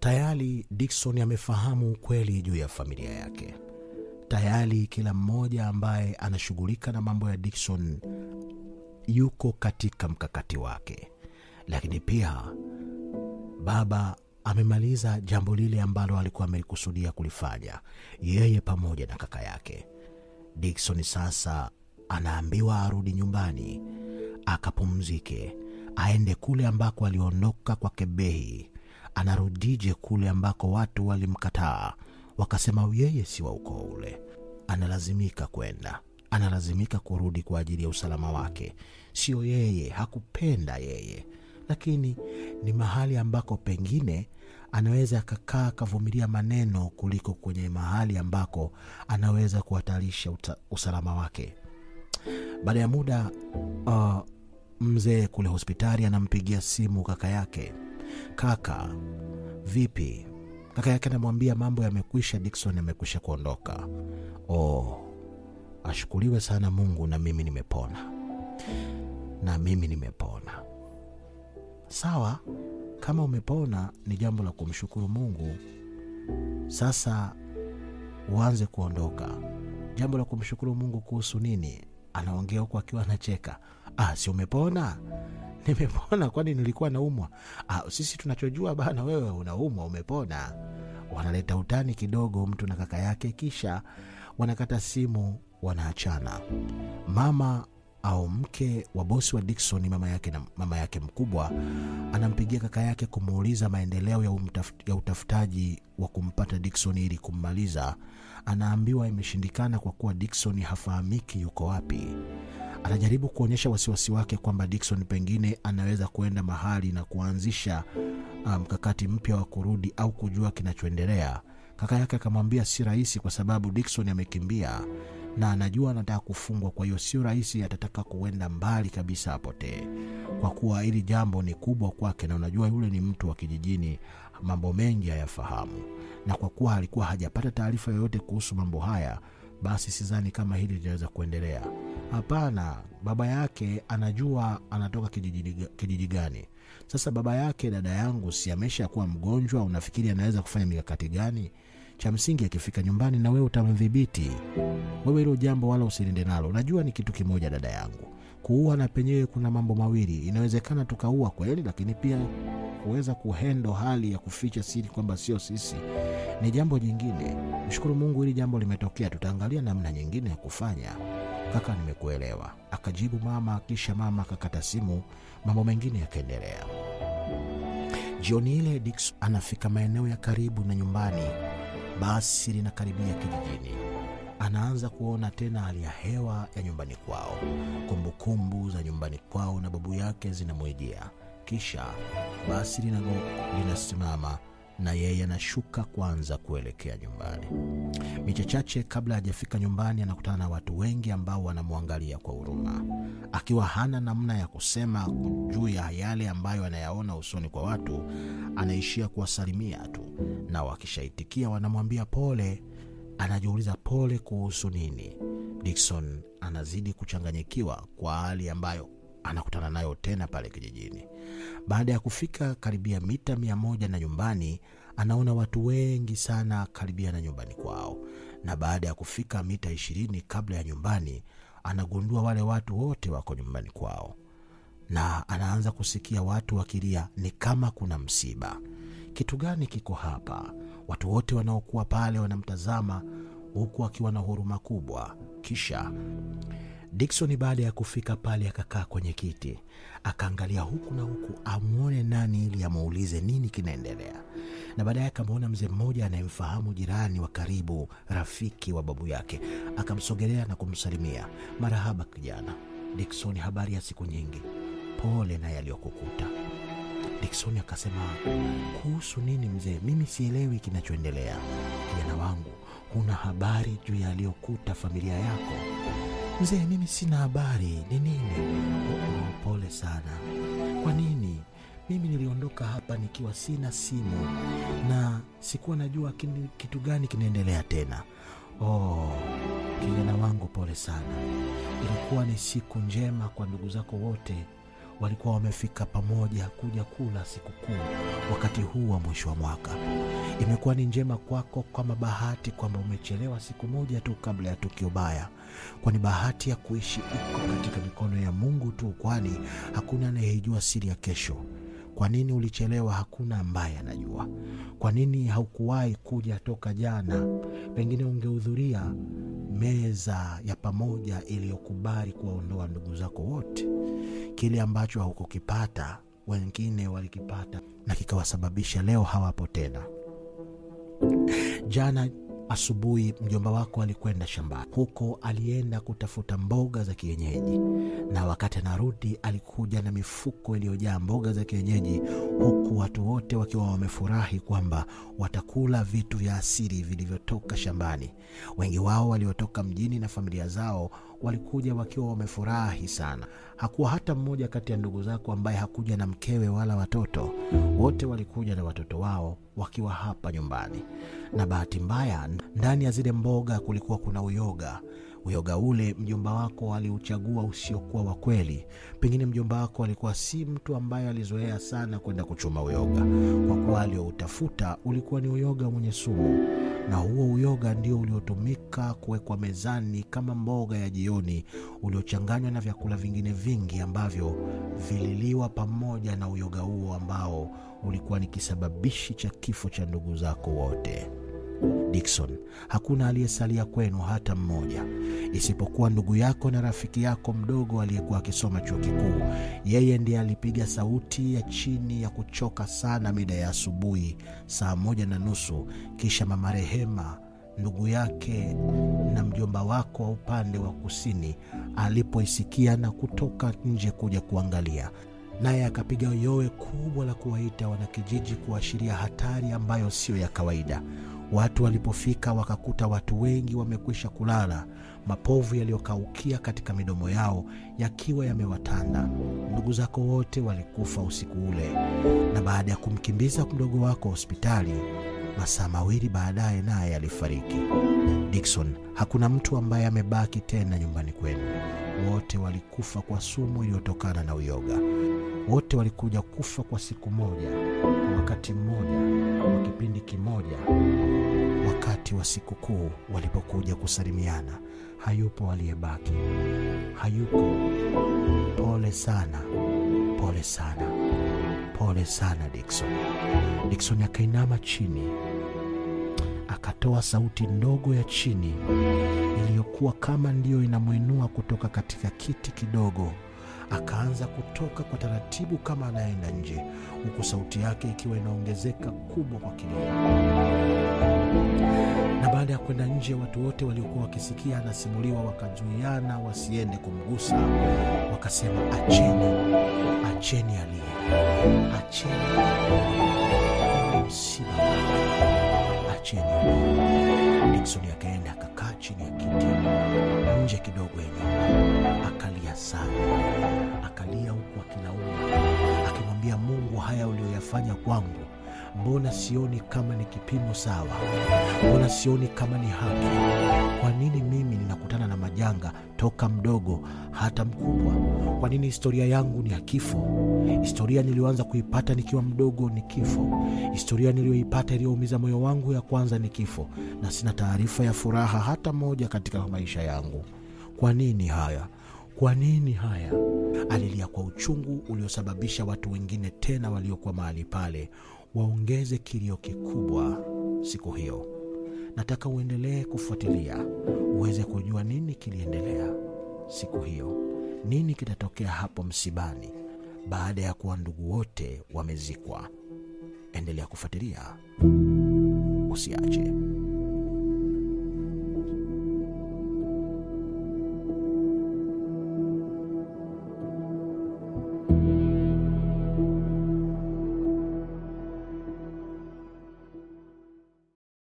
Tayari Dickson amefahamu ukweli juu ya familia yake. Tayari kila mmoja ambaye anashughulika na mambo ya Dickson yuko katika mkakati wake, lakini pia baba amemaliza jambo lile ambalo alikuwa amelikusudia kulifanya yeye pamoja na kaka yake. Dickson sasa anaambiwa arudi nyumbani akapumzike, aende kule ambako aliondoka kwa Kebehi. Anarudije kule ambako watu walimkataa wakasema yeye si wa ukoo ule? Analazimika kwenda, analazimika kurudi kwa ajili ya usalama wake. Sio yeye, hakupenda yeye, lakini ni mahali ambako pengine anaweza akakaa akavumilia maneno kuliko kwenye mahali ambako anaweza kuhatarisha uta- usalama wake. Baada ya muda uh, mzee kule hospitali anampigia simu kaka yake. Kaka, vipi? Kaka yake anamwambia mambo yamekwisha, Dickson amekwisha kuondoka. Oh, ashukuriwe sana Mungu, na mimi nimepona, na mimi nimepona. Sawa, kama umepona ni jambo la kumshukuru Mungu. Sasa uanze kuondoka. Jambo la kumshukuru Mungu kuhusu nini? Anaongea huku akiwa anacheka. Ah, si umepona? Nimepona, kwani nilikuwa naumwa? Ah, sisi tunachojua bana, wewe unaumwa, umepona. Wanaleta utani kidogo mtu na kaka yake, kisha wanakata simu, wanaachana. Mama au mke wa bosi wa Dickson, mama yake na mama yake mkubwa, anampigia kaka yake kumuuliza maendeleo ya, umtaf, ya utafutaji wa kumpata Dickson ili kummaliza. Anaambiwa imeshindikana kwa kuwa Dickson hafahamiki yuko wapi. Anajaribu kuonyesha wasiwasi wake kwamba Dickson pengine anaweza kuenda mahali na kuanzisha mkakati um, mpya wa kurudi au kujua kinachoendelea. Kaka yake akamwambia si rahisi, kwa sababu Dickson amekimbia na anajua anataka kufungwa, kwa hiyo sio rahisi, atataka kuenda mbali kabisa apotee, kwa kuwa hili jambo ni kubwa kwake, na unajua yule ni mtu wa kijijini, mambo mengi hayafahamu, na kwa kuwa alikuwa hajapata taarifa yoyote kuhusu mambo haya, basi sidhani kama hili linaweza kuendelea. Hapana, baba yake anajua anatoka kijiji, kijiji gani. Sasa baba yake, dada yangu, si amesha kuwa mgonjwa? Unafikiri anaweza kufanya mikakati gani? Cha msingi akifika nyumbani na wewe utamdhibiti. Wewe hilo jambo wala usilinde nalo. Najua ni kitu kimoja, dada yangu, kuua na penyewe kuna mambo mawili. Inawezekana tukaua kweli, lakini pia kuweza kuhendo hali ya kuficha siri kwamba sio sisi ni jambo jingine. Mshukuru Mungu hili jambo limetokea, tutaangalia namna nyingine ya kufanya. Kaka, nimekuelewa, akajibu mama. Kisha mama akakata simu, mambo mengine yakaendelea. Jioni ile Dix anafika maeneo ya karibu na nyumbani, basi linakaribia kijijini. Anaanza kuona tena hali ya hewa ya nyumbani kwao, kumbukumbu za nyumbani kwao na babu yake zinamwijia. Kisha basi linasimama na yeye anashuka kwanza kuelekea nyumbani. Miche chache kabla hajafika nyumbani, anakutana na watu wengi ambao wanamwangalia kwa huruma. Akiwa hana namna ya kusema juu ya yale ambayo anayaona usoni kwa watu, anaishia kuwasalimia tu, na wakishaitikia wanamwambia pole. Anajiuliza pole kuhusu nini? Dickson anazidi kuchanganyikiwa kwa hali ambayo anakutana nayo tena pale kijijini. Baada ya kufika karibia mita mia moja na nyumbani, anaona watu wengi sana karibia na nyumbani kwao, na baada ya kufika mita ishirini kabla ya nyumbani, anagundua wale watu wote wako nyumbani kwao, na anaanza kusikia watu wakilia, ni kama kuna msiba. Kitu gani kiko hapa? Watu wote wanaokuwa pale wanamtazama huku akiwa na huruma kubwa. Kisha Dickson baada ya kufika pale akakaa kwenye kiti akaangalia huku na huku amwone nani ili amuulize nini kinaendelea, na baadaye akamwona mzee mmoja anayemfahamu, jirani wa karibu, rafiki wa babu yake. Akamsogelea na kumsalimia, marahaba kijana. Dickson, habari ya siku nyingi, pole na yaliyokukuta. Dickson akasema, kuhusu nini mzee? Mimi sielewi kinachoendelea. Kijana wangu, huna habari juu ya aliyokuta familia yako? Mzee, mimi sina habari. Ni nini? Oh, pole sana. Kwa nini? Mimi niliondoka hapa nikiwa sina simu na sikuwa najua kini, kitu gani kinaendelea tena. Oh, kijana wangu, pole sana. Ilikuwa ni siku njema kwa ndugu zako wote walikuwa wamefika pamoja kuja kula sikukuu wakati huu wa mwisho wa mwaka. Imekuwa ni njema kwako kama bahati kwamba umechelewa siku moja tu kabla ya tukio baya, kwani bahati ya kuishi iko katika mikono ya Mungu tu, kwani hakuna anayeijua siri ya kesho. Kwa nini ulichelewa? Hakuna ambaye anajua. Kwa nini haukuwahi kuja toka jana? Pengine ungehudhuria meza ya pamoja iliyokubali kuwaondoa ndugu zako wote. Kile ambacho haukukipata wengine walikipata na kikawasababisha leo hawapo tena. Jana asubuhi mjomba wako alikwenda shambani, huko alienda kutafuta mboga za kienyeji, na wakati anarudi alikuja na mifuko iliyojaa mboga za kienyeji, huku watu wote wakiwa wamefurahi kwamba watakula vitu vya asili vilivyotoka shambani. Wengi wao waliotoka mjini na familia zao walikuja wakiwa wamefurahi sana. Hakuwa hata mmoja kati ya ndugu zako ambaye hakuja na mkewe wala watoto. Wote walikuja na watoto wao wakiwa hapa nyumbani, na bahati mbaya, ndani ya zile mboga kulikuwa kuna uyoga. Uyoga ule mjomba wako aliuchagua usiokuwa wa kweli. Pengine mjomba wako alikuwa si mtu ambaye alizoea sana kwenda kuchuma uyoga, kwa kuwa alioutafuta ulikuwa ni uyoga mwenye sumu, na huo uyoga ndio uliotumika kuwekwa mezani kama mboga ya jioni, uliochanganywa na vyakula vingine vingi ambavyo vililiwa pamoja na uyoga huo ambao ulikuwa ni kisababishi cha kifo cha ndugu zako wote. Dickson, hakuna aliyesalia kwenu hata mmoja, isipokuwa ndugu yako na rafiki yako mdogo aliyekuwa akisoma chuo kikuu. Yeye ndiye alipiga sauti ya chini ya kuchoka sana mida ya asubuhi saa moja na nusu. Kisha mama Rehema ndugu yake na mjomba wako wa upande wa kusini alipoisikia na kutoka nje kuja kuangalia naye akapiga yowe kubwa la kuwaita wanakijiji kuashiria hatari ambayo siyo ya kawaida. Watu walipofika wakakuta watu wengi wamekwisha kulala, mapovu yaliyokaukia katika midomo yao yakiwa yamewatanda. Ndugu zako wote walikufa usiku ule, na baada ya kumkimbiza mdogo wako hospitali, masaa mawili baadaye naye alifariki. Dickson, hakuna mtu ambaye amebaki tena nyumbani kwenu. Wote walikufa kwa sumu iliyotokana na uyoga. Wote walikuja kufa kwa siku moja, kwa wakati mmoja, kwa kipindi kimoja, wakati wa sikukuu walipokuja kusalimiana. Hayupo aliyebaki, hayuko. Pole sana, pole sana, pole sana Dickson. Dickson akainama chini, akatoa sauti ndogo ya chini iliyokuwa kama ndiyo inamwinua kutoka katika kiti kidogo akaanza kutoka kwa taratibu kama anayeenda nje, huku sauti yake ikiwa inaongezeka kubwa kwa kilio. Na baada ya kwenda nje, watu wote waliokuwa wakisikia anasimuliwa wakazuiana wasiende kumgusa, wakasema, acheni, acheni aliye, acheni ni msiba wake, acheni aliye. Diksoni akaenda akakaa chini ya kiti nje kidogo ya nyumba, akalia sana, akalia huku akilaumu, akimwambia Mungu, haya uliyoyafanya kwangu, mbona sioni kama ni kipimo sawa? Mbona sioni kama ni haki? Kwa nini mimi ninakutana na majanga toka mdogo hata mkubwa? Kwa nini historia yangu ni ya kifo? Historia niliyoanza kuipata nikiwa mdogo ni kifo. Historia niliyoipata iliyoumiza moyo wangu ya kwanza ni kifo, na sina taarifa ya furaha hata moja katika maisha yangu. Kwa nini haya? Kwa nini haya? Alilia kwa uchungu uliosababisha watu wengine tena waliokuwa mahali pale waongeze kilio kikubwa siku hiyo. Nataka uendelee kufuatilia uweze kujua nini kiliendelea siku hiyo, nini kitatokea hapo msibani baada ya kuwa ndugu wote wamezikwa. Endelea kufuatilia, usiache.